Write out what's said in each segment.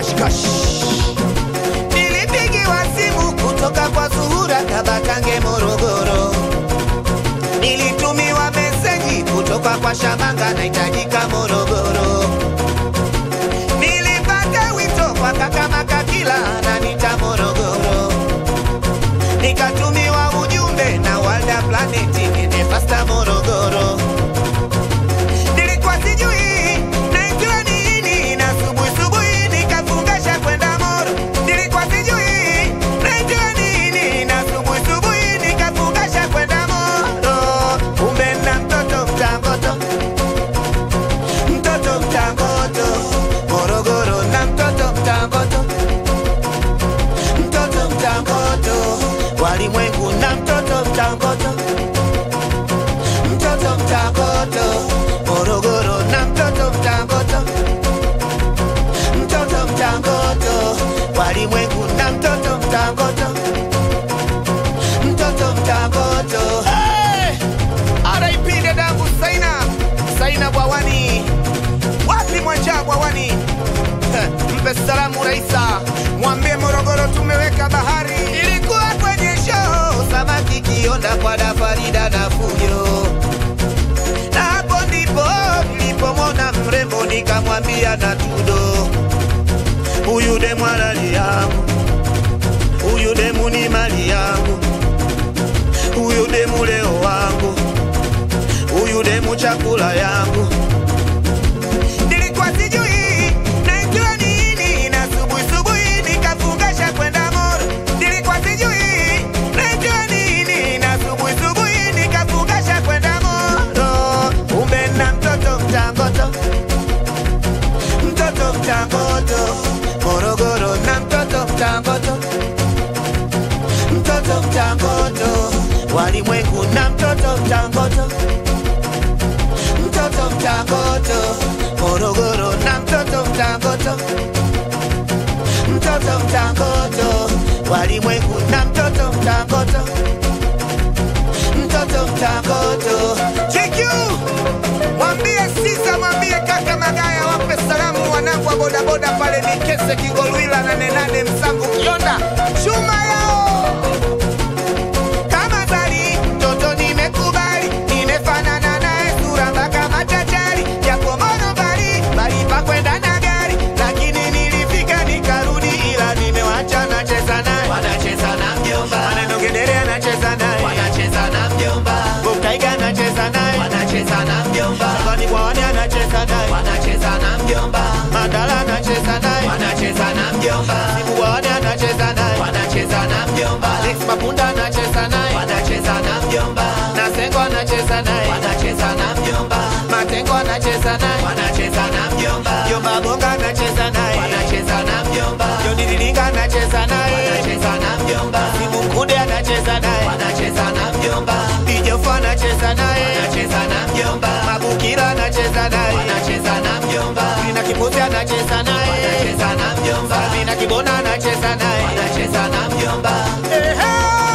kashkash nilipigiwa simu kutoka kwa Zuhura Kabakange Morogoro, nilitumiwa meseji kutoka kwa Shamanga nahitajika Morogoro, nilipata wito kwa kaka Makakila ananita Morogoro, nikatumiwa ujumbe na Walda Planet nende fasta Morogoro nilikuwa sijui naitwa nini na subuhi subuhi nikafungasha kwenda Moro. Nilikuwa sijui naitwa nini na subuhi subuhi nikafungasha kwenda Moro. Kumbe na mtoto mtangoto, mtoto mtangoto Morogoro na mtoto mtangoto, mtoto mtangoto walimwengu na mtoto mtangoto mtoto mtangoto Morogoro na mtoto mtangoto mtoto mtangoto walimwengu na mtoto mtangoto mtoto mtangoto hey! RIP dadangu Saina Saina Bwawani wapi mwacha Bwawani Heh, mpe salamu Raisa mwambie Morogoro tumeweka bahari ilikuwa kwenye show samaki kionda kwa dafarida na fujo na hapo ndipo nilipomwona mrembo nikamwambia na tudo, huyu demu halali yangu, huyu demu ni mali yangu, huyu demu leo wangu, huyu demu chakula yangu. Nilikuwa sijui naitwa nini na subuhi subuhi nikafungasha kwenda Moro. Nilikuwa sijui naitwa nini na subuhi subuhi nikafungasha kwenda Moro. Kumbe na mtoto mtangoto, mtoto mtangoto Morogoro na mtoto mtangoto, mtoto mtangoto walimwengu na mtoto mtangoto mtoto mtangoto Morogoro na mtoto mtangoto mtoto mtangoto walimwengu na mtoto mtangoto mtoto mtangoto JQ mwambie Sisa mwambie kaka Magaya wape salamu wanangu wa bodaboda pale Mikese Kigolwila na Nenane Msangu Kionda chuma yao kama bali mtoto nimekubali, nimefanana naye sura mpaka machachari, japo mono bali bali pa kwenda na gari, lakini nilifika nikarudi, ila nimewacha nacheza naye, wanacheza na mjomba, maneno gedere anacheza naye, wanacheza na mjomba, Bukaiga anacheza naye, wanacheza na mjomba, Shabani Bwawani anacheza naye, wanacheza na mjomba, Mandala anacheza naye, wanacheza na mjomba, Sibu Bwawani anacheza naye, wanacheza na mjomba, Alex Mapunda anacheza naye, wanacheza na mjomba, Nasengo anacheza naye, wanacheza na mjomba, Matengo anacheza naye, wanacheza na mjomba, Jomba Gonga anacheza naye, wanacheza na mjomba, Joni Lilinga anacheza naye, wanacheza na mjomba, Simu Mkude anacheza naye, wanacheza na mjomba, Bijofa anacheza naye, wanacheza na mjomba, Mabukira anacheza naye, wanacheza na mjomba, Lina Kipuzi anacheza naye, wanacheza na mjomba, Sabina Kibona anacheza naye. wanacheza na mjomba, Ehe!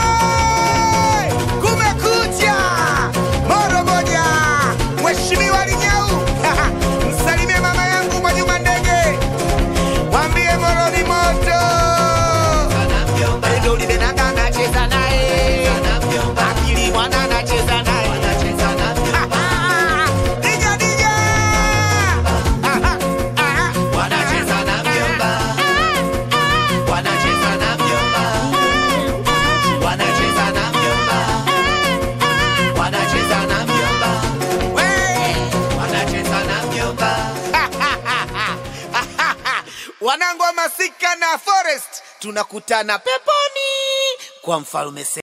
Kumekucha! Moro moja! Mheshimiwa Linyau! Msalimie mama yangu Mwajuma Ndege. Mwambie Moro ni moto. na mjomba, Endo Libenanga anacheza naye. na mjomba, Akili mwana anacheza naye. wanacheza na mjomba, Dija, dija! Aha, aha. wanacheza na mjomba, wanacheza na mjomba, wanacheza na mjomba, wanacheza na mjomba, We! wanacheza na mjomba. wanangu wa masika na forest tunakutana peponi kwa mfalme Se